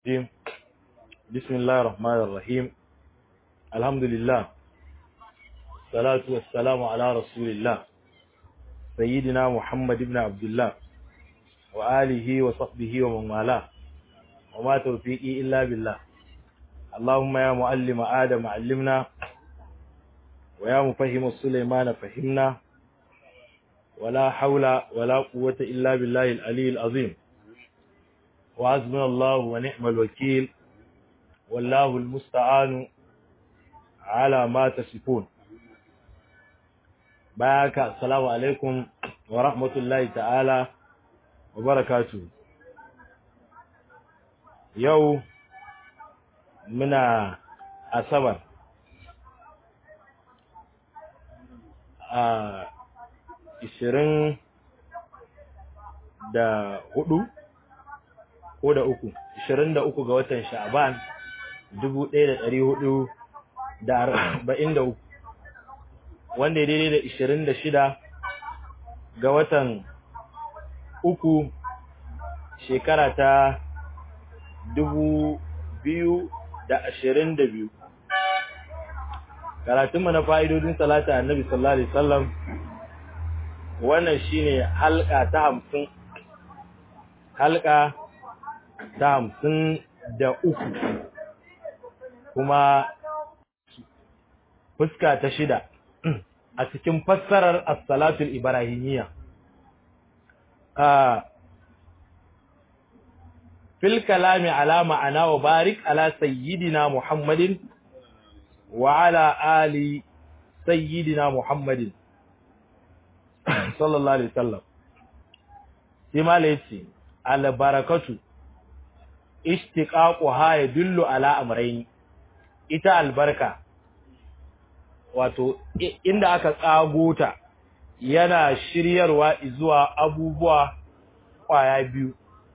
الرجيم بسم الله الرحمن الرحيم الحمد لله الصلاة والسلام على رسول الله سيدنا محمد بن عبد الله وآله وصحبه ومن والاه وما توفيقي إلا بالله اللهم يا معلم آدم علمنا ويا مفهم سليمان فهمنا ولا حول ولا قوة إلا بالله العلي العظيم وعزمنا الله ونعم الوكيل والله المستعان على ما تصفون بارك السلام عليكم ورحمة الله تعالى وبركاته يو منا أصبر a ishirin da hudu ko da uku ishirin da uku ga watan sha'ban dubu ɗaya da ɗari hudu da arba'in da uku wanda ya daidai da ishirin da shida ga watan uku shekara ta dubu biyu da ashirin da biyu karatunmu na fa'idodin salata annabi sallallahu alaihi wasallam wannan shine halka ta hamsin halka ta hamsin da uku kuma fuska ta shida a cikin fassarar as-salatul ibrahimiyya fil kalami ala ma'ana wa barik ala sayyidina muhammadin wa ala ali sayyidina muhammadin sallallahu alaihi wasallam sai malai yace al barakatu ishtiqaquha yadullu ala amrayn ita albarka wato inda aka tsago ta yana shiryarwa zuwa abubuwa kwaya biyu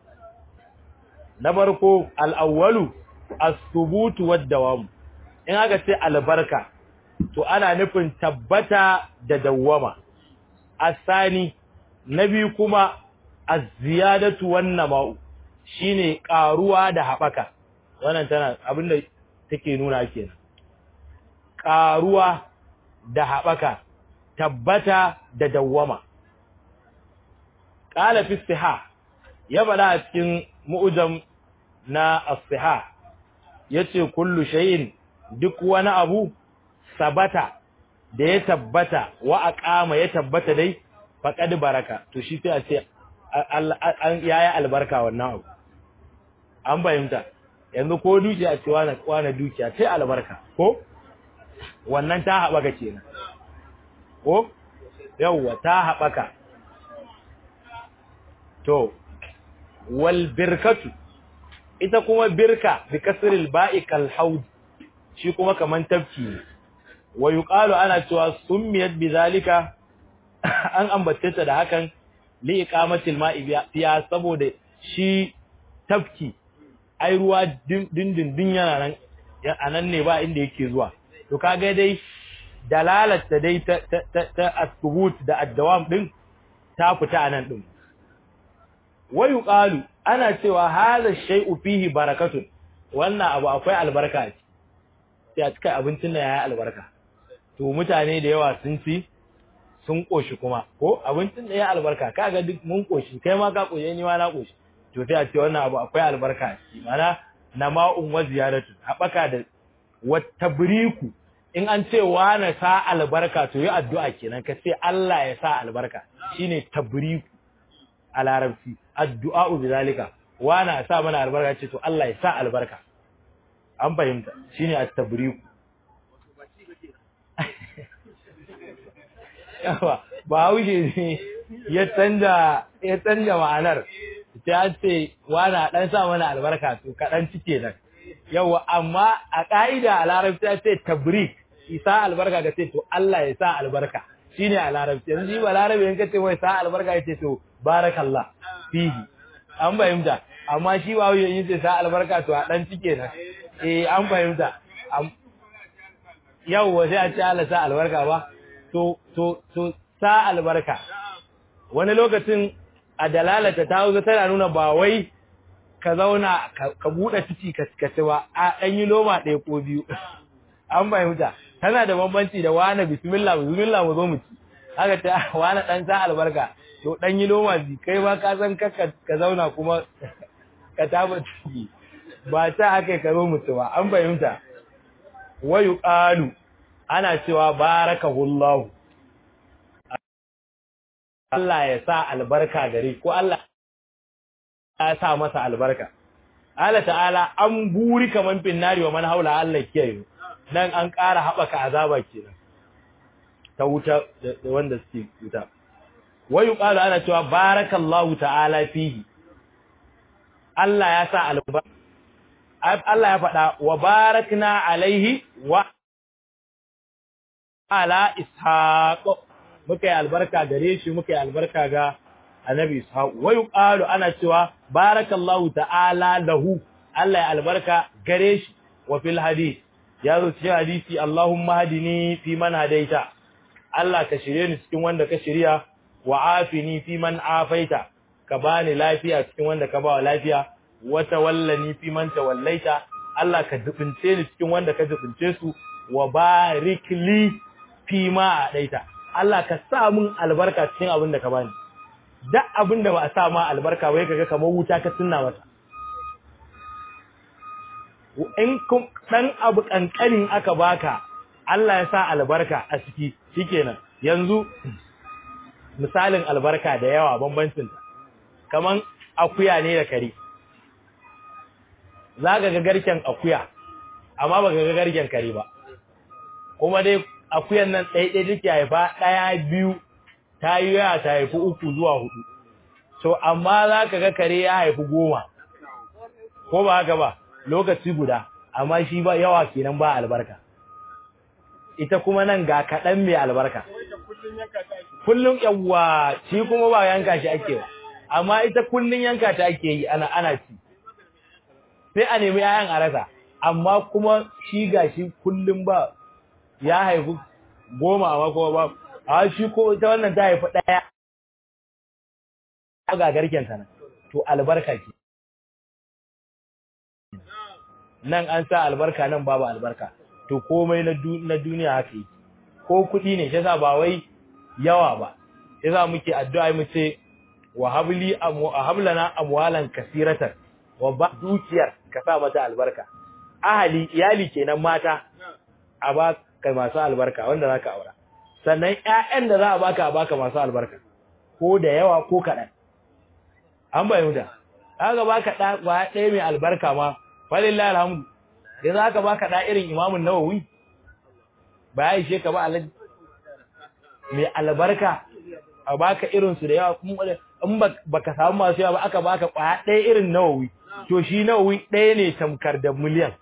na farko al-awwalu as-subut wad-dawam in aka ce albarka to ana nufin tabbata da dawwama asani na biyu kuma az-ziyadatu wan-nama'u shine karuwa da habaka wannan tana abinda take nuna kenan karuwa da habaka tabbata da dawwama qala fi siha ya bada a cikin mu'jam na as-siha yace kullu shay'in duk wani abu sabata da ya tabbata wa aqama ya tabbata dai faqad baraka to shi sai a ce an yayi albarka wannan abu an bayyanta yanzu ko dukiya ce wani wani dukiya sai albarka ko wannan ta haɓaka kenan ko yawwa ta haɓaka to wal birkatu ita kuma birka bi kasril ba'i kal haud shi kuma kaman tafki ne wa yuqalu ana cewa summiyat bizalika an ambace ta da hakan li iqamatil ma'i fiya saboda shi tafki ai ruwa dindindin yana nan anan ne ba inda yake zuwa to kaga dai dalalata dai ta ta ta asbut da addawam din ta fita anan din wa yuqalu ana cewa hadha shay'u fihi barakatun wannan abu akwai albarka a sai a cika abincin da yayi albarka to mutane da yawa sun ci sun koshi kuma ko abincin da yayi albarka kaga duk mun koshi kai ma ka koshi ni ma na koshi to sai a ce wannan abu akwai albarka a ciki mana nama'un wa ziyaratu habaka da watabriku in an ce wa na sa albarka to yi addu'a kenan ka ce Allah ya sa albarka shine tabriku a larabci addu'a bi zalika wa na sa mana albarka ce to Allah ya sa albarka an fahimta shine at-tabriku yawa ba haushe ne ya canja ya canja ma'anar ta ce wana dan sa mana albarka to kaɗan cike nan yawa amma a ƙa'ida a larabci ta ce tabrik isa albarka ga ce to Allah ya sa albarka shine a larabci yanzu shi ba larabi in ka ce wai sa albarka ya ce to barakallah fihi an fahimta amma shi ba wuyan yin ce sa albarka to a dan cike nan eh an fahimta yawwa sai a ce Allah sa albarka ba to to to sa albarka wani lokacin a dalalata ta hausa tana nuna ba wai ka zauna ka buɗe ciki ka ci ba a ɗan yi loma ɗaya ko biyu an fahimta tana da bambanci da wani bismillah bismillah mu zo mu ci haka ta wani ɗan sa albarka to ɗan yi loma bi kai ba ka san ka ka zauna kuma ka taba ciki ba ta aka ka zo mu ci ba an fahimta wayu qalu ana cewa barakahullahu Allah ya sa albarka gare ko Allah ya sa masa albarka Allah ta'ala an buri kaman finnari wa man haula Allah kiyaye dan an ƙara haɓaka azaba kenan ta wuta da wanda suke wuta wayu qalu ana cewa barakallahu ta'ala fihi Allah ya sa albarka Allah ya faɗa wa barakna alaihi wa ala ishaq muka yi albarka gare shi muka yi albarka ga annabi ishaq wa yuqalu ana cewa barakallahu ta'ala lahu Allah ya albarka gare shi wa fil hadith ya zo cikin hadisi Allahumma hadini fi man hadaita Allah ka shirye ni cikin wanda ka shirya wa afini fi man afaita ka bani lafiya cikin wanda ka bawa lafiya wa tawallani fi man tawallaita Allah ka dubince ni cikin wanda ka dubince su wa barik li fi ma adaita Allah ka sa mun albarka cikin abin da ka bani duk abin da ba a sa ma albarka ba kaga kamar wuta ka tunna masa in kun dan abu kankanin aka baka Allah ya sa albarka a ciki shikenan yanzu misalin albarka da yawa bambancin ta kaman akuya ne da kare zaka ga garken akuya amma baka ga garken kare ba kuma dai akuyan nan ɗaya ɗaya take haifa ɗaya biyu ta yi yawa ta haifi uku zuwa hudu to amma za ka ga kare ya haifi goma ko ba haka ba lokaci guda amma shi ba yawa kenan ba albarka ita kuma nan ga kaɗan mai albarka kullum yawa shi kuma ba yanka shi ake ba amma ita kullum yanka ta ake yi ana ana ci sai a nemi 'ya'yan a rasa amma kuma shi ga shi kullum ba ya haifi goma amma kuma ba a shi ko ita wannan ta haifi ɗaya ga garken ta nan to albarka ke nan an sa albarka nan babu albarka to komai na duniya haka yi ko kuɗi ne shi yasa ba wai yawa ba yasa muke addu'a mu ce wa habli hablana amwalan kasiratan wa ba dukiyar ka sa mata albarka ahali iyali kenan mata a ba kai masu albarka wanda zaka aura sannan ƴaƴan da za a baka a baka masu albarka ko da yawa ko kaɗan an bayyana kaga baka da ba ɗaya mai albarka ma walillahi alhamdu yanzu aka baka da irin imamun nawawi ba ya ishe ka ba alaji mai albarka a baka irin su da yawa kuma in baka samu masu yawa ba aka baka kwaya ɗaya irin nawawi to shi nawawi ɗaya ne tamkar da miliyan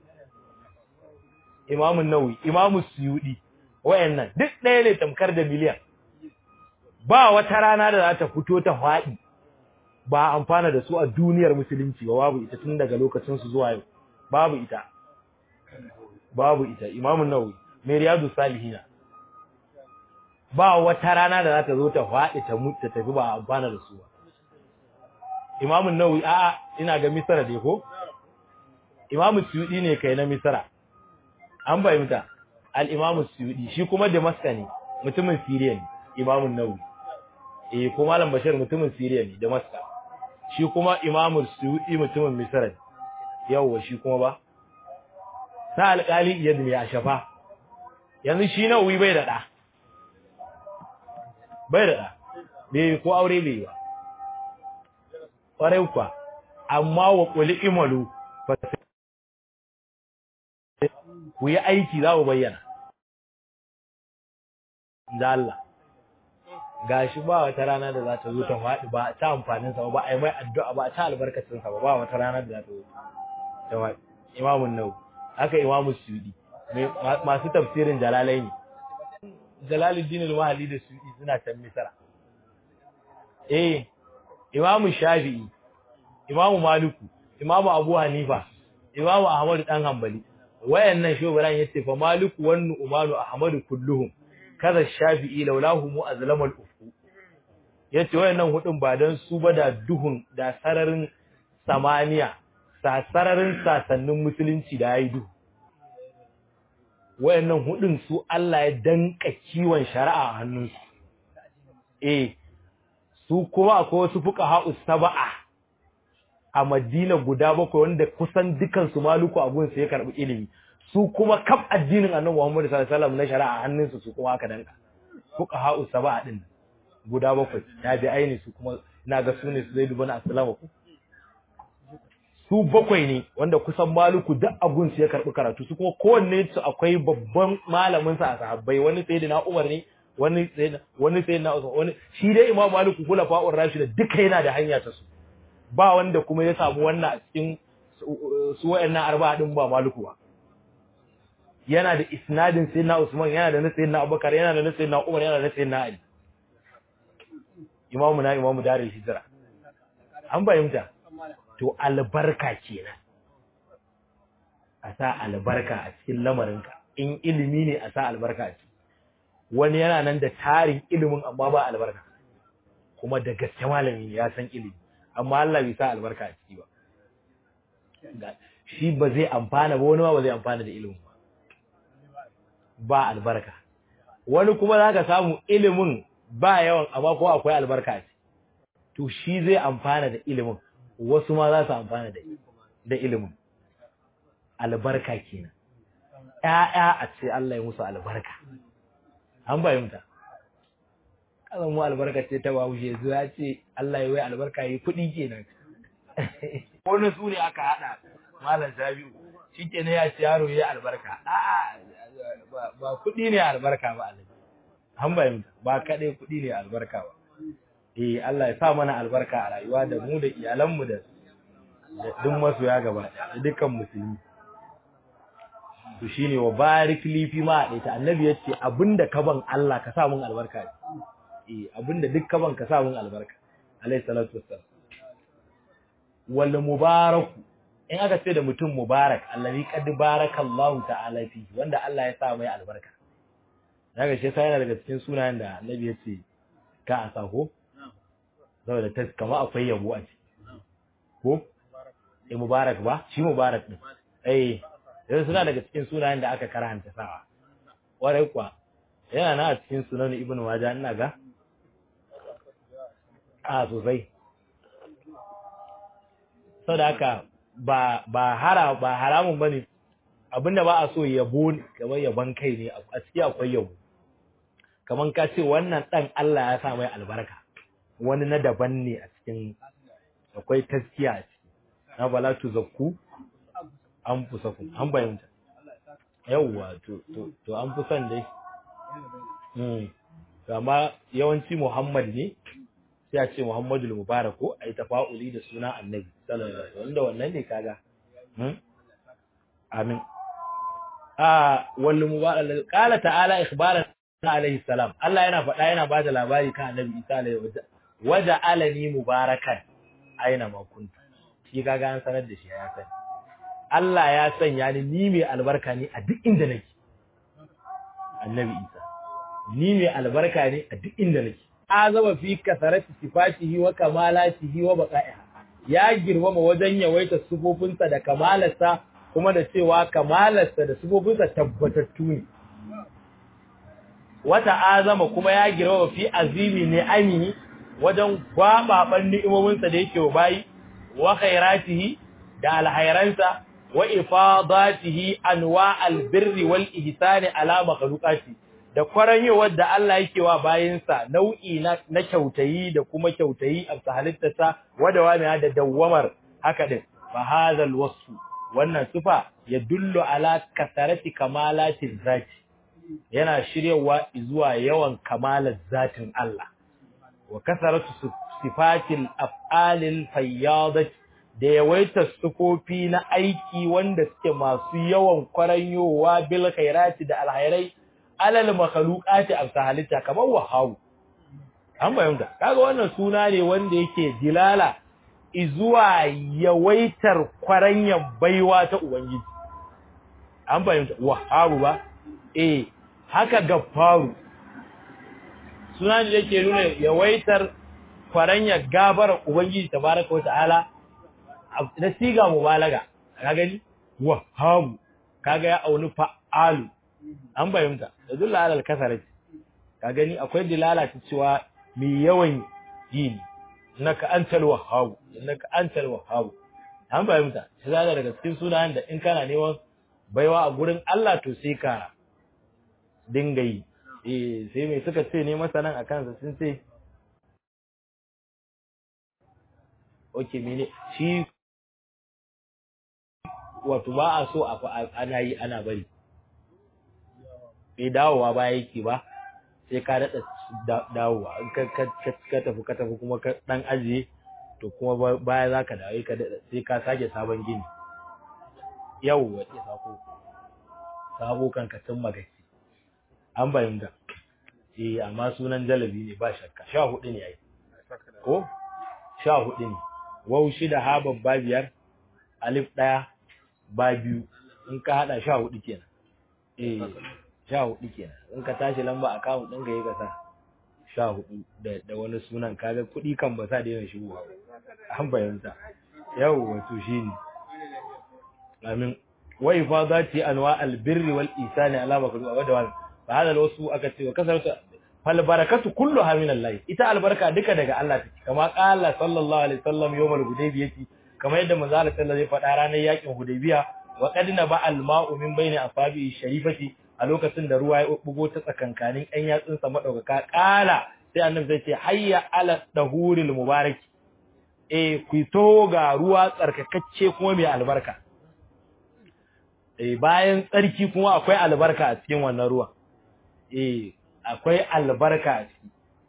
imamun nawawi imamu suyudi wayannan duk ɗaya ne tamkar da miliyan ba wata rana da za ta fito ta faɗi ba amfana da su a duniyar musulunci ba babu ita tun daga lokacin su zuwa yau babu ita babu ita imamun nawawi mai riyadu salihina ba wata rana da za ta zo ta faɗi ta mutu ta tafi ba amfana da su ba imamun nawawi a'a ina ga misra dai ko imamu suyudi ne kai na misra an bayyana al-imamu suyudi shi kuma damaska ne mutumin siriya ne imamun nawawi eh ko malam bashir mutumin siriya ne damaska shi kuma imamu suyudi mutumin misra ne yawwa shi kuma ba sa alƙali iyad ne a shafa yanzu shi nawawi bai da ɗa bai da ɗa bai ko aure bai ba ƙwarai kuwa amma wa ƙuli imalu ba ku yi aiki za mu bayyana da Allah gashi ba wata rana da za ta zo ta faɗi ba ta amfanin sa ba ai mai addu'a ba ta albarkacin sa ba ba wata rana da za ta zo ta faɗi imamun nau haka imamu sudi masu tafsirin jalalaini jalaluddin al-mahalli da sudi suna can misra eh imamu shafi'i imamu maliku imamu abu hanifa imamu ahmadu dan hanbali wayannan shobaran yace fa maliku wan umanu ahmadu kulluhum kaza shafi'i laulahu mu azlamal ufu yace wayannan hudun ba dan su ba da duhun da sararin samaniya sasararin sasannin musulunci da yayi duhu wayannan hudun su Allah ya danka kiwon shari'a a hannunsu eh su kuma akwai wasu fuqaha sab'a a Madina guda bakwai wanda kusan dukan su maluku abun su ya karbi ilimi su kuma kaf addinin Annabi Muhammad sallallahu alaihi wasallam na shari'a a hannunsu su kuma aka danka fuqaha sab'a din guda bakwai ya bi aini su kuma ina ga sune su zai dubana assalamu su bakwai ne wanda kusan maluku duk abun su ya karbi karatu su kuma kowanne su akwai babban malamin sa a sahabbai wani sayyidina Umar ne wani sayyidina wani sayyidina Usman wani shi dai Imam Maliku kula fa'ur Rashid duka yana da hanya ta su ba wanda kuma ya samu wannan a cikin su wayannan arba'a din ba Maliku ba yana da isnadin sayyidina Usman yana da na sayyidina Abubakar yana da na sayyidina Umar yana da na sayyidina Ali imamu na imamu darul hijra an bayyanta to albarka kenan a sa albarka a cikin lamarinka in ilimi ne a sa albarka a ciki wani yana nan da tarin ilimin amma ba albarka kuma da gaske malami ne ya san ilimi amma Allah bai sa albarka a ciki ba shi ba zai amfana ba wani ma ba zai amfana da ilimin ba ba albarka wani kuma zaka samu ilimin ba yawan amma ko akwai albarka a ciki to shi zai amfana da ilimin wasu ma za su amfana da da ilimin albarka kenan ƴaƴa a ce Allah ya musu albarka an bayyanta kazan mu albarka ce ta bawushe zuwa ce Allah ya wai albarka yi kuɗi kenan wani su ne aka haɗa malam Sabiu shi ke ne ya ce yaro ya albarka a'a ba kuɗi ne albarka ba Allah an bayyanta ba kaɗai kuɗi ne albarka ba eh Allah ya sa mana albarka a rayuwa da mu da iyalanmu da duk masoya gaba da dukkan musulmi to shine wa barik li fi ma da annabi yace abinda ka ban Allah ka sa mun albarka eh abinda duk ka ban ka sa mun albarka alayhi salatu wassalam wal mubarak in aka ce da mutum mubarak allazi qad barakallahu ta'ala fi wanda Allah ya sa mai albarka daga shi sai yana daga cikin sunayen da annabi yace ka a sako saboda ta kama akwai yabo a ciki ko eh mubarak ba shi mubarak din eh yanzu suna daga cikin sunayen da aka karanta sawa warai kuwa yana na a cikin sunan ibnu majah ina ga a sosai saboda haka ba ba hara ba haramun bane abinda ba a so yabo kamar yabon kai ne a ciki akwai yabo kaman ka ce wannan dan Allah ya sa mai albarka wani na daban ne a cikin akwai taskiya a ciki na bala tu zakku an fusa ku an bayyanta yawwa to to to an fi son dai mm amma yawanci Muhammad ne sai a ce Muhammadul Mubarak ko ai tafa'uli da suna Annabi sallallahu alaihi wasallam wanda wannan ne kaga hmm amin a wal mubarak qala ta'ala ikhbaran alaihi salam Allah yana faɗa yana bada labari kan Annabi Isa alaihi wasallam waja alani mubarakan aina ma kuntu shi kaga an sanar da shi ya sani Allah ya sanya ni ni mai albarka ne a duk inda nake Annabi Isa ni mai albarka ne a duk inda nake azaba fi kasarati sifatihi wa kamalatihi wa baqa'iha ya girmama wajen yawaita sufofinsa da kamalarsa kuma da cewa kamalarsa da sufofinsa tabbatattu ne wata azama kuma ya girmama fi azimi ne amini wajen gwababan ni'imominsa da yake wa bayi wa khairatihi da alhairansa wa ifadatihi anwa albirri wal ihsani ala makhluqati da kwaranyowar da Allah yake wa bayinsa nau'i na, na kyautayi da kuma kyautayi a halittarsa wada wani da dawwamar haka din fa hadhal wasfu wannan sifa ya dullu ala kasarati kamalati zati yana shiryawa zuwa yawan kamalar zatin Allah wa kasaratu sifatil af'alil fayyadat da yawaita sufofi na aiki wanda suke masu yawan kwaranyowa bil khairati da alhairai alal makhluqati amsa halitta kamar wahawu an bayyana kaga wannan suna ne wanda yake dilala izuwa yawaitar kwaranyan baiwa ta ubangiji an bayyana wahawu ba eh haka gafaru suna ne yake nuna yawaitar kwaranyar gabar ubangiji tabaraka wa ta'ala na siga mubalaga ka gani wahabu kaga ya auni fa'alu an bayyanta da dulla alal kasarati ka gani akwai dilala ta cewa mai yawan yi ne innaka antal wahhab innaka antal wahhab an bayyanta shi zaka daga cikin sunayen da in kana neman baiwa a gurin Allah to sai ka dinga yi eh sai mai suka ce ne masanan akan sa sun ce okay mene shi wato ba a so a ana yi ana bari bai dawowa ba yake ba sai ka daɗa dawowa in ka tafi ka tafi kuma ka ɗan ajiye to kuma baya za ka dawo ka daɗa sai ka sake sabon gini yau wa ke sako sabo kan ka tun magaci an bayyana eh amma sunan jalabi ne ba shakka sha hudu ne ai ko sha hudu ne wau shida ha babba biyar alif ɗaya ba biyu in ka haɗa sha hudu kenan eh sha hudu kenan in ka tashi lamba account ɗin ka yi kasa sha hudu da wani sunan kaga kuɗi kan ba sa daina shigowa an bayanta yau wato shine amin wa ifadati anwa albirri wal isani ala makru wa dawal fa hada wasu aka ce wa kasarta fal barakatu kulluha min Allah ita albarka duka daga Allah take kama qala sallallahu alaihi wasallam yawmal hudaybiyati kamar yadda manzo Allah sallallahu alaihi faɗa ranar yakin hudaybiya wa qad naba al ma'u min bayni asabi sharifati a lokacin da ruwa ya bugo ta tsakankanin ɗan yatsunsa madaukaka kala sai annabi zai ce hayya ala dahuril mubarak eh ku to ga ruwa tsarkakacce kuma mai albarka eh bayan tsarki kuma akwai albarka a cikin wannan ruwa eh akwai albarka a ciki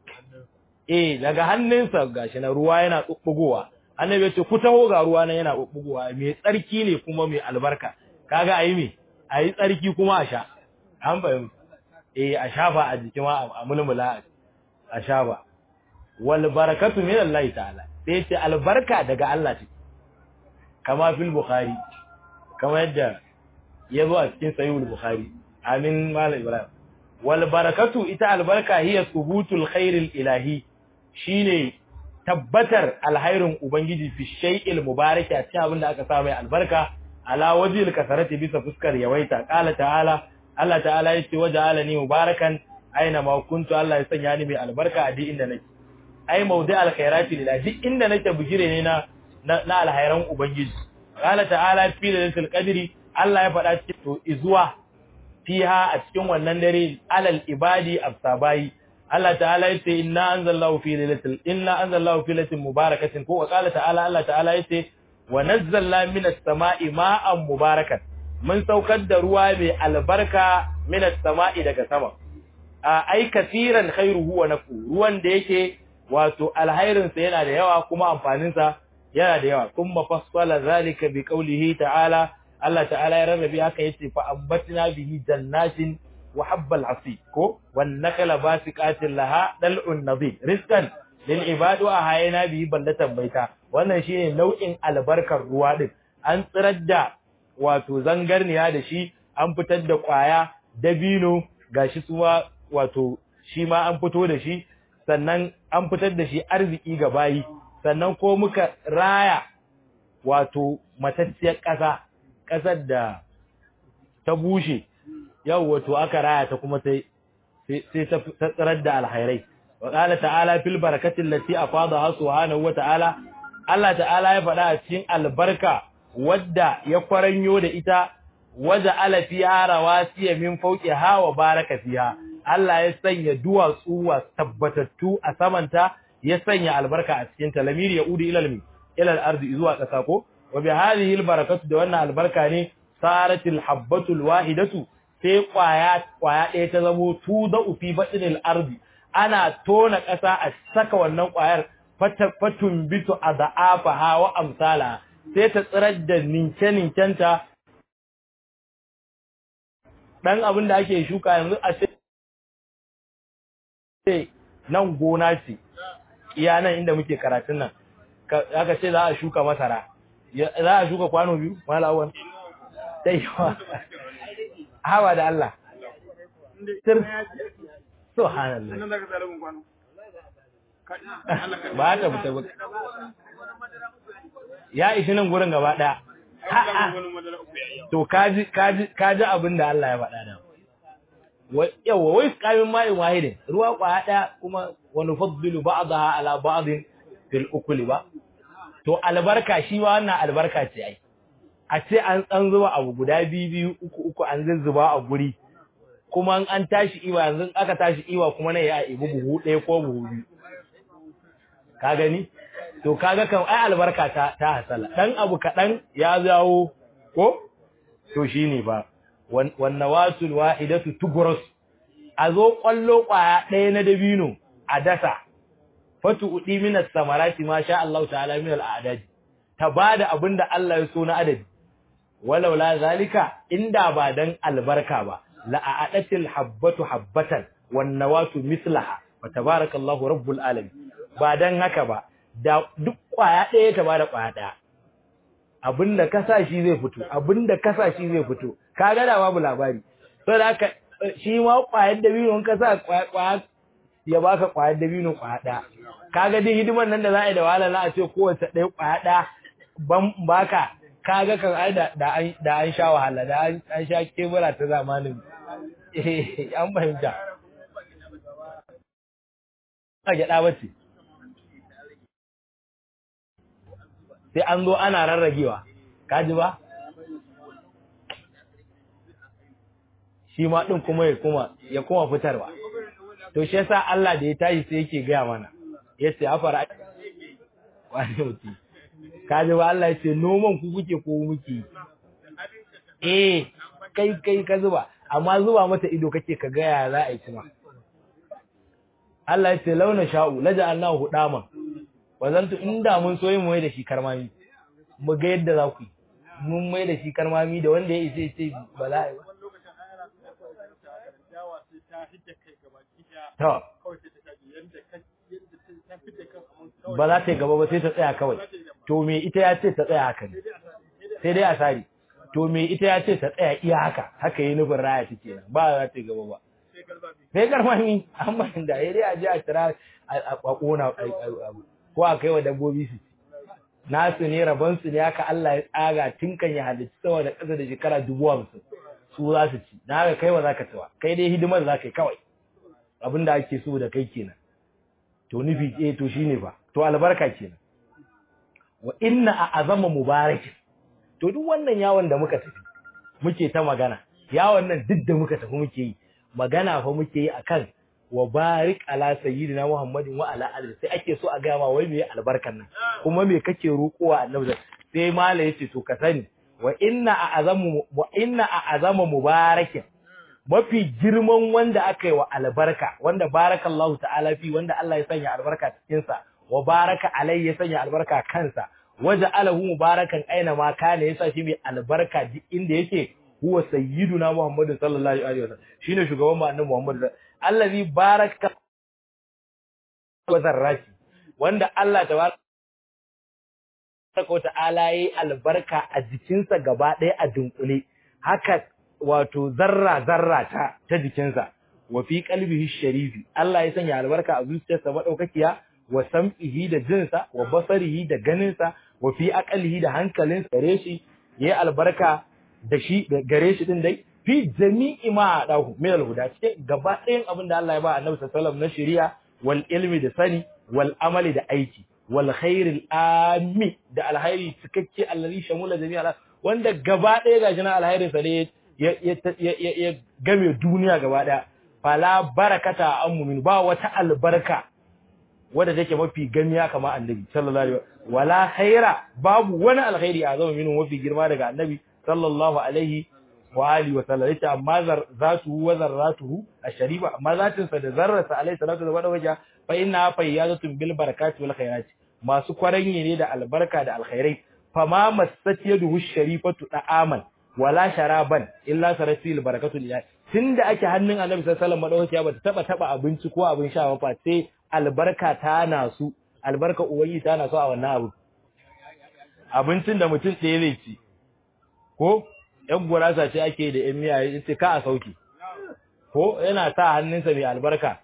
eh daga hannunsa gashi na ruwa yana tsubbugowa annabi ya ce ku taho ga ruwa nan yana tsubbugowa mai tsarki ne kuma mai albarka kaga ayi me ayi tsarki kuma a sha an fahimta eh a shafa a jikin ma a mulmula a shafa wal barakatu min Allah ta'ala sai ce albarka daga Allah ce kama fil bukhari kama yadda ya zo a cikin sahihul bukhari amin malam ibrahim wal barakatu ita albarka hiya thubutul khairil ilahi shine tabbatar alhairin ubangiji fi shay'il mubaraki a cikin abin da aka sa mai albarka ala wajhil kasarati bisa fuskar yawaita qala ta'ala Allah ta'ala yace waja'alani mubarakan aina ma kuntu Allah ya sanya ni mai albarka a duk inda nake ai mawdi alkhairati lillahi duk inda nake bugire ne na na alhairan ubangiji qala ta'ala fi lailatul qadri Allah ya faɗa cikin to izuwa fiha a cikin wannan dare alal ibadi absabai Allah ta'ala yace inna anzalallahu fi lailatul inna anzalallahu fi lailatin mubarakatin ko qala ta'ala Allah ta'ala yace wa nazzalna minas sama'i ma'an mubarakan mun saukar da ruwa mai albarka minas sama'i daga sama a ai kasiran khairuhu wa nafu ruwan da yake wato alhairin sa yana da yawa kuma amfanin sa yana da yawa kuma fassala zalika bi qawlihi ta'ala Allah ta'ala ya rarrabe haka yace fa ambatna bihi jannatin wa habbal asif ko wan nakala basiqatin laha dal'un nadid rizqan lil ibad wa hayna bihi ballatan baita wannan shine nau'in albarkar ruwa din an tsirar da wato zangarniya da shi an fitar da kwaya dabino gashi suwa wato shi ma an fito da shi sannan an fitar da shi arziki ga bayi sannan ko muka raya wato matacciyar ƙasa ƙasar da ta bushe yau wato aka raya ta kuma sai sai ta tsirar da alhairai wa qala ta'ala fil barakati allati afadaha subhanahu wa ta'ala Allah ta'ala ya faɗa a cikin albarka wadda ya kwaranyo da ita waja ala fiha rawasiya min fawqiha wa baraka fiha Allah ya sanya duwatsu wa tabbatattu a samanta ya sanya albarka a cikin ta lamiri ya udi ilal mi ilal ardi zuwa ƙasa ko wa bi hadhihi al barakatu da wannan albarka ne saratil habbatul wahidatu sai kwaya kwaya ɗaya ta zamo tuda fi batnil ardi ana tona ƙasa a saka wannan kwayar fatun bitu adhaafa wa amsala sai ta tsirar da ninke ninkenta dan abin da ake shuka yanzu a ce nan gona ce iya nan inda muke karatun nan aka ce za a shuka masara za a shuka kwano biyu malawan sai hawa da Allah sir subhanallah ba ta fita ba ya ishi nan gurin gaba ɗaya to kaji kaji kaji abin da Allah ya faɗa da yawa wai kamin ma'in wahidin ruwa kwaya ɗaya kuma wani faddilu ba'daha ala ba'din fil ukuli ba to albarka shi ma wannan albarka ce ai a ce an tsan zuba abu guda biyu biyu uku uku an zuzzuba a guri kuma an tashi iwa yanzu aka tashi iwa kuma ne ya ibi buhu ɗaya ko buhu biyu ka gani to kaga kan ai albarka ta ta hasala dan abu kaɗan ya zawo ko to shine ba wan nawatul wahidatu tugras a zo kwallo kwaya ɗaya na dabino a dasa fatu udi minas samarati ma sha Allah ta'ala min al'adad ta bada abinda Allah ya so na adadi walau la zalika inda ba dan albarka ba la a'adatil habbatu habbatan wan nawatu mislaha wa tabarakallahu rabbul alamin ba dan haka ba da duk kwaya ɗaya ta bada kwaya ɗaya abinda kasa shi zai fito abinda kasa shi zai fito kaga da babu labari saboda haka shi ma kwayar dabino kasa kwaya ya baka kwayar dabino kwaya ɗaya kaga dai hidiman nan da za a yi da wahala na a ce kowace ɗaya kwaya ɗaya ban baka kaga kan ai da da an da an sha wahala da an an sha kebura ta zamanin eh an fahimta a gyaɗa bace sai an zo ana rarragewa kaji ba shi ma din kuma ya kuma ya kuma fitarwa to shi yasa Allah da ya tashi sai yake gaya mana yace afara wani mutum kaji ba Allah yace noman ku kuke ko muke eh kai kai ka zuba amma zuba mata ido kake ka ga ya za a yi kuma Allah yace launa sha'u laja'alnahu hudaman wazantu inda mun so yin mai da shi karmami mu ga yadda za ku yi mun mai da shi karmami da wanda ya isa ya ce ba za a yi ba to ba za ta yi gaba ba sai ta tsaya kawai to me ita ya ce ta tsaya haka ne sai dai a sari to me ita ya ce ta tsaya iya haka haka yi nufin raya take ba za ta yi gaba ba sai karmami an bayan da ya dai a je a tira a kona ko a kai wa dabbobi su nasu ne rabon su ne haka Allah ya tsaga tun kan ya halicci sama da ƙasa da shekara dubu hamsin su za su ci na haka kai ba za ka ci ba kai dai hidimar za ka yi kawai abin da ake so da kai kenan to nufi eh to shine fa to albarka kenan wa inna a azama mubarakin to duk wannan yawon da muka tafi muke ta magana yawon nan duk da muka tafi muke yi magana fa muke yi akan wa barik ala sayyidina muhammadin wa ala alihi sai ake so a ga ma wai me albarkan nan kuma me kake roƙowa annabi sai mala yace to ka sani wa inna a azamu wa inna a azama mubarakin mafi girman wanda aka yi wa albarka wanda barakallahu ta'ala fi wanda Allah ya sanya albarka cikin sa wa baraka alai ya sanya albarka kansa waja alahu mubarakan aina ma kana yasa shi mai albarka duk inda yake huwa sayyiduna muhammadu sallallahu alaihi wasallam shine shugaban mu annabi muhammadu allazi baraka wa zarrati wanda Allah tabaraka wa ta'ala yayi albarka a jikinsa gaba ɗaya a dunkule haka wato zarra zarra ta ta jikinsa wa fi qalbihi sharifi Allah ya sanya albarka a zuciyarsa madaukakiya wa sam'ihi da jinsa wa basarihi da ganinsa wa fi aqalihi da hankalinsa gare shi yayi albarka da shi gare shi din dai fi jami'i ma adahu min alhuda cikin gaba ɗayan abin da Allah ya ba Annabi sallallahu alaihi wasallam na shari'a wal ilmi da sani wal amali da aiki wal khairil ami da alhairi cikakke allazi shamula jami'a wanda gaba ɗaya gashi na alhairin sa ne ya game duniya gaba ɗaya fala barakata an mumin ba wata albarka wadda take mafi gamiya kamar annabi sallallahu alaihi wala khaira babu wani alkhairi a zama minin mafi girma daga annabi sallallahu alaihi wa alihi wa sallam yace amma zatuhu wa zarratuhu asharifa amma zatin sa da zarrarsa alaihi salatu wa sallam fa inna fayyazatun bil barakati wal khairati masu kwaranye ne da albarka da alkhairai fama massat yaduhu sharifatu da'aman wala sharaban illa saratil barakatu lillahi tunda ake hannun annabi sallallahu alaihi wasallam madaukakiya bata taba taba abinci ko abin sha ba sai albarka ta nasu albarka uwayi ta nasu a wannan abu abincin da mutum ɗaya zai ci ko yan gurasa ce ake da yan miya yace ka a sauki ko yana sa hannunsa mai albarka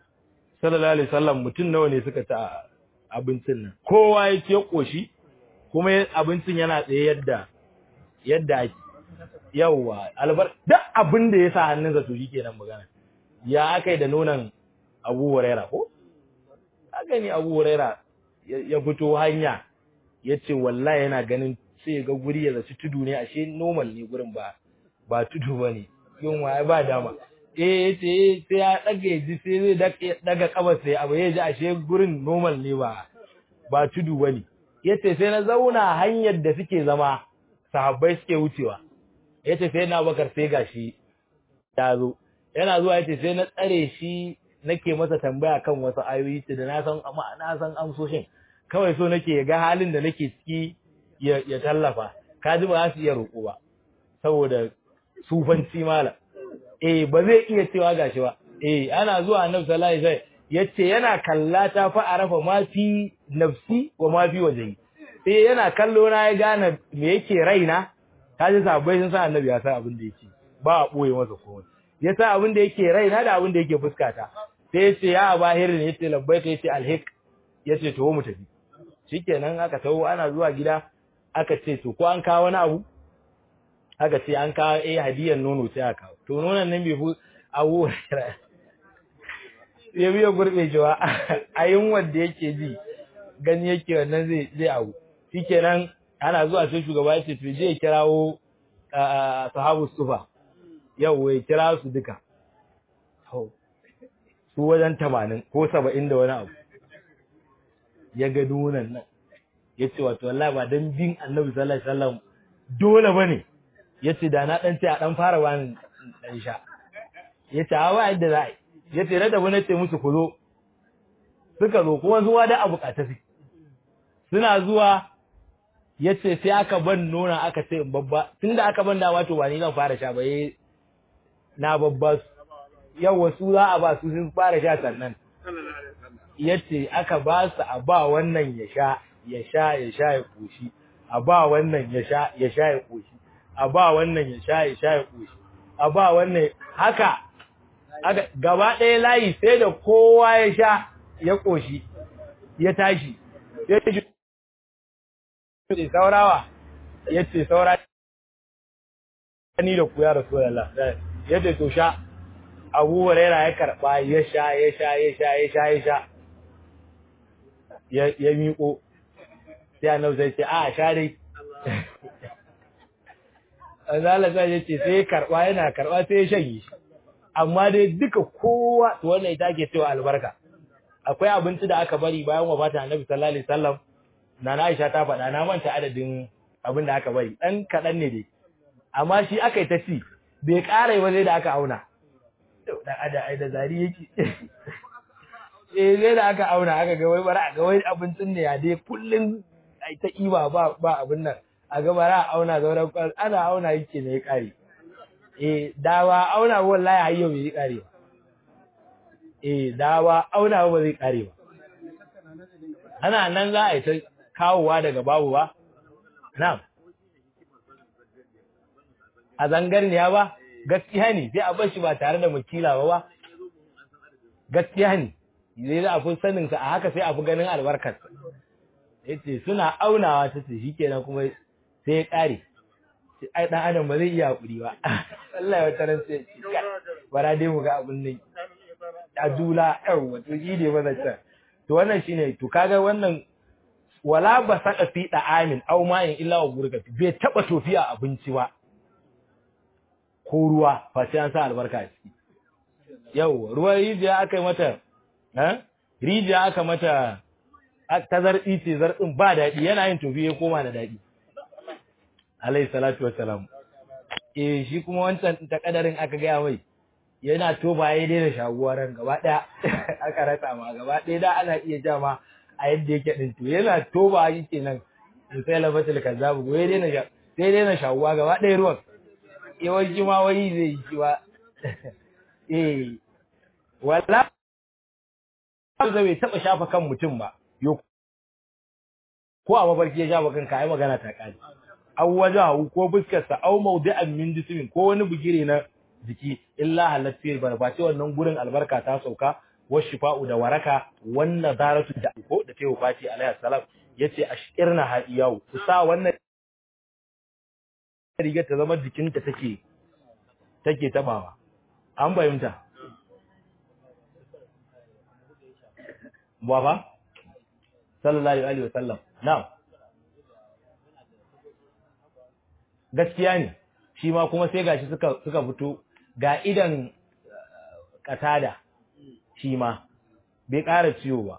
sallallahu alaihi wasallam mutum nawa ne suka ci abincin nan kowa ya ce koshi kuma abincin yana tsaye yadda yadda ake yawwa albar duk abin da ya sa hannunsa to shi kenan magana ya aka yi da nonon abu huraira ko haka ne abu huraira ya fito hanya ya ce wallahi yana ganin sai ga guri ya zaci tudu ne ashe normal ne gurin ba ba tudu ba ne yin waye ba dama eh ya ce sai ya daga ya ji sai zai daga kabar sai abu ya ji ashe gurin normal ne ba ba tudu ba ne ya ce sai na zauna hanyar da suke zama sahabbai suke wucewa ya ce sai na bakar sai gashi ya zo yana zuwa ya ce sai na tsare shi nake masa tambaya kan wasu ayoyi ce da na san amma na san amsoshin kawai so nake ga halin da nake ciki ya, ya tallafa ka ji ba za su iya roƙo ba saboda sufanci mala eh ba zai iya cewa gashi ba eh ana zuwa annabi sallallahu alaihi wasallam yace yana kallata fa arafa ma fi nafsi wa ma fi wajhi sai yana kallo na ya gane me yake raina kaji sabai sun san annabi ya san abin da yake ba a boye masa komai ya san abin da yake raina da abin da yake fuskata sai ya ce ya abahir ne yace labbaika yace alhik yace to mu tafi shikenan aka tawo ana zuwa gida aka ce to ko an kawo wani abu aka ce an kawo eh hadiyar nono sai aka kawo to nonon nan bai fi abu ya biya gurbe cewa a yin wanda yake ji gani yake wannan zai zai abu shikenan ana zuwa sai shugaba ya ce to je kirawo sahabu sufa yau ya kira su duka su wajen tamanin ko saba'in da wani abu ya ga nunan nan ya ce wato wallahi ba don bin annabi sallallahu alaihi wasallam dole ba ne ya ce da na ɗan ce a ɗan fara wani ɗan sha ya ce a wa yadda za a yi ya ce na tafi na ce musu ku zo suka zo kuma zuwa da abu su suna zuwa ya ce sai aka ban nuna aka ce in babba tun da aka ban dama to ba ni zan fara sha ba na babba su yawa su za a ba su sun fara sha sannan ya ce aka ba su a ba wannan ya sha ya sha ya sha ya koshi a ba wannan ya sha ya sha ya koshi a ba wannan ya sha ya sha ya koshi a ba wannan haka aka gaba ɗaya layi sai da kowa ya sha ya koshi ya tashi ya ce saurawa ya ce saura ni da ku ya rasu da ya ce to sha abu huraira ya karɓa ya sha ya sha ya sha ya sha ya sha ya miƙo sai annabi sai ce a sha dai Allah sai ya ce sai karɓa yana karɓa sai ya shanye shi amma dai duka kowa to wannan ita ke cewa albarka akwai abinci da aka bari bayan wafata annabi sallallahu alaihi wasallam nana Aisha ta faɗa na manta adadin abin da aka bari dan kaɗan ne dai amma shi aka yi ta ci bai ƙara ba zai da aka auna dan ada ai da zari yake eh zai da aka auna aka ga wai bara ga wai abincin ne ya dai kullun ai ta iba ba ba abin nan a ga bara auna zauren kwan ana auna yake ne ya kare eh dawa auna wallahi har yau bai kare ba eh dawa auna ba zai kare ba ana nan za a yi ta kawowa daga babu ba na'am a zangarniya ba gaskiya ne sai a bar shi ba tare da makila ba ba gaskiya ne zai za a fi sanin sa a haka sai a fi ganin albarkar yace suna aunawa ta ce shikenan kuma sai ya kare ai dan adam ba zai iya hakuri ba wallahi wata ran sai bara dai mu ga abun nan a dula yau wato shi ne mazata to wannan shine to kaga wannan wala ba saka fi da amin aw ma'in illa wa gurgati bai taba tofiya abinci ba ko ruwa fa sai an sa albarka a ciki yau ruwan rijiya aka yi mata eh rijiya aka mata ta zarɗi ce zarɗin ba daɗi yana yin tofi ya koma da daɗi alayhi salatu wassalam eh shi kuma wancan ta kadarin aka gaya mai yana toba ya daina shaguwa ran gaba ɗaya aka rasa ma gaba ɗaya da ana iya ja ma a yadda yake ɗin to yana toba yake nan in sai labatul kazzabu ya daina sai daina shaguwa gaba ɗaya ruwan yawanci ma wani zai yi shi ba eh wala da bai taba shafa kan mutum ba yo ko a mafarki ya shafa kanka ai magana ta kare aw wajahu ko fuskarsa aw mawdi'an min jismin ko wani bugire na jiki illa halatti barbace wannan gurin albarka ta sauka wa shifa'u da waraka wannan zaratu da ko da tayi wafati alaihi salam yace ashirna ha yau ku sa wannan riga ta zama jikinta take take tabawa an bayyanta baba sallallahu alaihi wasallam na'am gaskiya ne shi ma kuma sai gashi suka suka fito ga idan katada shi ma bai ƙara ciwo ba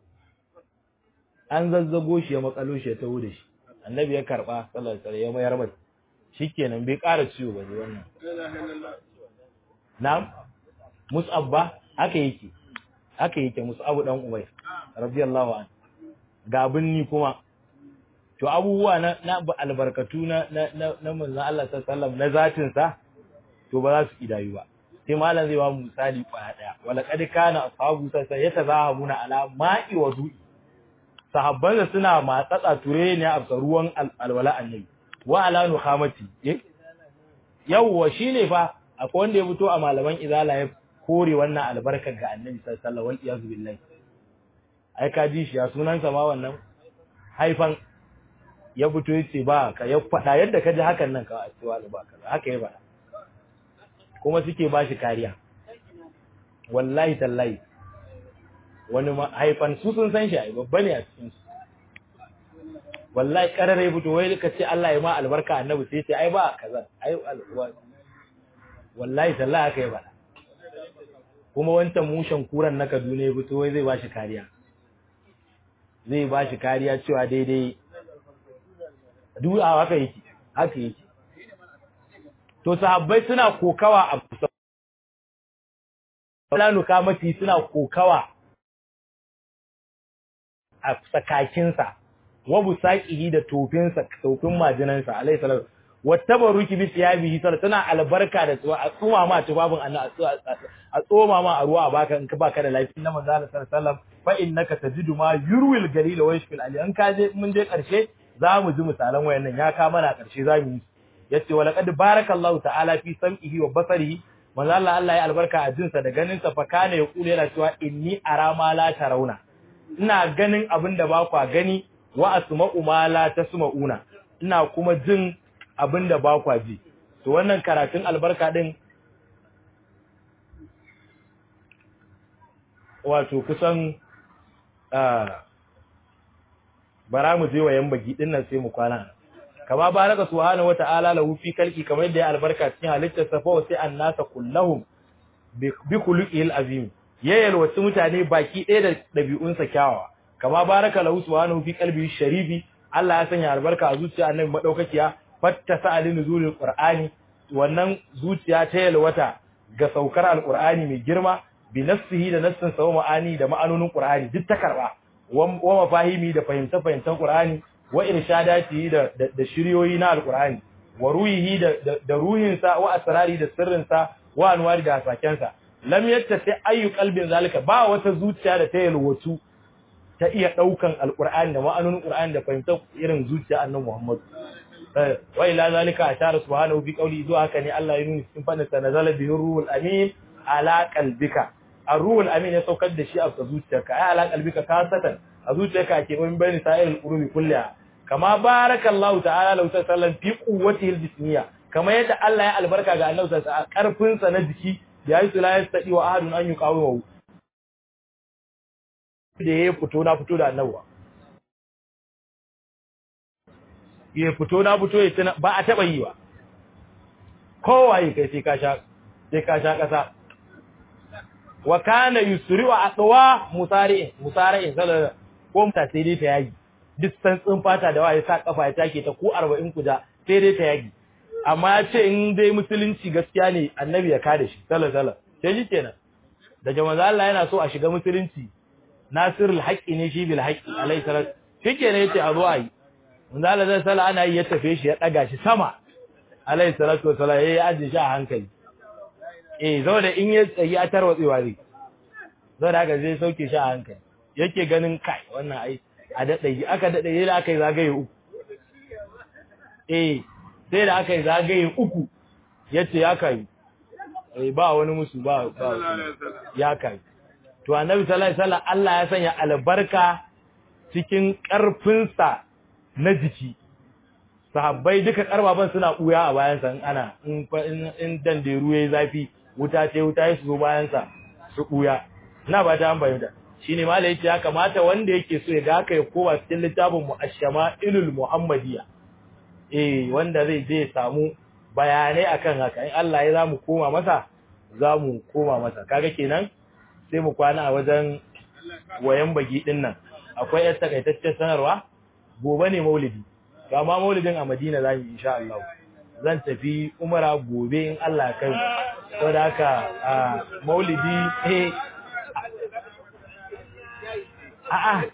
an zazzago shi ya makalo shi ya taho da shi annabi ya karba sallallahu alaihi wasallam ya mayar mai shikenan bai ƙara ciwo ba ne wannan na'am mus'ab ba haka yake haka yake mus'ab dan ubayr radiyallahu anhu ga binni kuma to abubuwa na na albarkatu na na na manzon Allah sallallahu alaihi wasallam na zatin sa to ba za su kidayu ba sai malam zai ba mu misali kwaya daya wala kad kana ashabu sai yatazahamuna ala ma'i wa du'i sahabban da suna matsatsa ture ne a ruwan alwala annabi wa ala nuhamati eh yawwa shine fa akwai wanda ya fito a malaman izala ya kore wannan albarkar ga annabi sallallahu alaihi wasallam billahi ai ka ji shi ya sunansa ma wannan haifan ya fito yace ba ka ya fada yadda ka ji hakan nan ka cewa ba ka haka ya bada kuma suke ba shi kariya wallahi tallahi wani haifan su sun san shi ai babba ne a cikin su wallahi karare fito wai ka ce Allah ya ma albarka annabi sai ce ai ba kaza ai wallahi tallahi haka ya bada kuma wancan mushen kuran na Kaduna ya fito wai zai ba shi kariya zai ba shi kariya cewa daidai duk a haka yake haka yake to sahabbai suna kokawa a Fulanu kamati suna kokawa a sakakinsa wa busaqihi da tofinsa tofin majinansa alayhi salatu wattabaruki bi thiyabihi sallallahu tana albarka da tsuwa a tsuma ma tubabin annabi a tsoma ma a ruwa a baka in ka baka da lafiya na manzo Allah sallallahu alaihi wasallam fa innaka tajidu ma yurwil galil wa yashfil ali an ka je mun je karshe za mu ji misalan wayannan ya ka mana karshe za mu yi yace wala qad barakallahu ta'ala fi sam'ihi wa basarihi manzo Allah Allah ya albarka a jinsa da ganin sa fa kana ya kula yana cewa inni ara ma la tarawna ina ganin abin da ba kwa gani wa asma'u ma la tasma'una ina kuma jin abin da ba kwa ji to wannan karatun albarka din wato kusan bara mu je wa yan bagi din nan sai mu kwana kama baraka subhanahu wata'ala lahu fi kalki kamar yadda ya albarka cikin halittar sa fa sai annasa kullahum bi khuluqil azim ya yalwaci mutane baki ɗaya da ɗabi'unsa kyawawa kama baraka lahu subhanahu fi qalbi sharifi Allah ya sanya albarka a zuciya annabi madaukakiya fatta sa'alin nuzulul qur'ani wannan zuciya ta yalwata ga saukar alqur'ani mai girma bi nafsihi da nassin sa ma'ani da ma'anonin qur'ani duk ta karba wa mafahimi da fahimta fahimtan qur'ani wa irshadati da da shiriyoyi na alqur'ani wa ruhihi da da ruhinsa wa asrari da sirrinsa wa anwari da hasakensa lam yattasi ayu qalbin zalika ba wata zuciya da ta yalwatu ta iya daukan alqur'ani da ma'anonin qur'ani da fahimtar irin zuciya annabi Muhammad wa ila zalika ashara subhanahu bi qawli zuwa haka ne Allah ya nuna cikin fadin sa nazala bihi ruhul amin ala qalbika ar-ruhul amin ya saukar da shi a zuciyarka ai ala qalbika kasatan a zuciyarka ke bin bayani sa'irul qulubi kulliha kama barakallahu ta'ala lahu sallam fi quwwatihi al-jismiyya kama yadda Allah ya albarka ga annabi sallallahu alaihi wasallam karfin sa na jiki ya yi la yastadi wa ahadun an yuqawimu da ya fito na fito da annabi ya fito na fito ya tana ba a taba yi ba kowaye kai sai ka sha sai ka sha kasa wa kana yusri wa atwa musari'in musari'in sallallahu ko mata sai dai ta yagi duk santsin fata da waye sa kafa ya take ta ko 40 kuda sai dai ta yagi amma ya ce in dai musulunci gaskiya ne annabi ya kada shi sallallahu alaihi sai shi kenan da jama'a Allah yana so a shiga musulunci nasirul haqqi ne shi bil haqqi alaihi salatu shikenan yace a zo ayi manzo Allah zai sala ana yi ya tafe shi ya daga shi sama alaihi salatu wassalam yayi aje shi a hankali eh zo da in ya tsayi a tarwatsewa zai zo da haka zai sauke shi a hankali yake ganin kai wannan ai a dade aka dade yayi aka yi zagaye uku eh sai da aka yi zagaye uku yace ya kai eh ba wani musu ba ba ya kai to annabi sallallahu alaihi wasallam Allah ya sanya albarka cikin ƙarfinsa na jiki sahabbai duka karbaban suna buya a bayansa in ana in danderu yayi zafi wuta ce wuta ya zo bayansa su buya ina ba ta an bayyana shine malai yace ya kamata wanda yake so ya ga haka ya kowa cikin littafin mu ash-shama'ilul muhammadiyya eh wanda zai je ya samu bayanai akan haka in Allah ya zamu koma masa zamu koma masa kaga kenan sai mu kwana a wajen wayan bagi din nan akwai yar takaitaccen sanarwa gobe ne maulidi to amma maulidin a Madina za mu insha Allah zan tafi umara gobe in Allah ya kai saboda haka maulidi eh a'a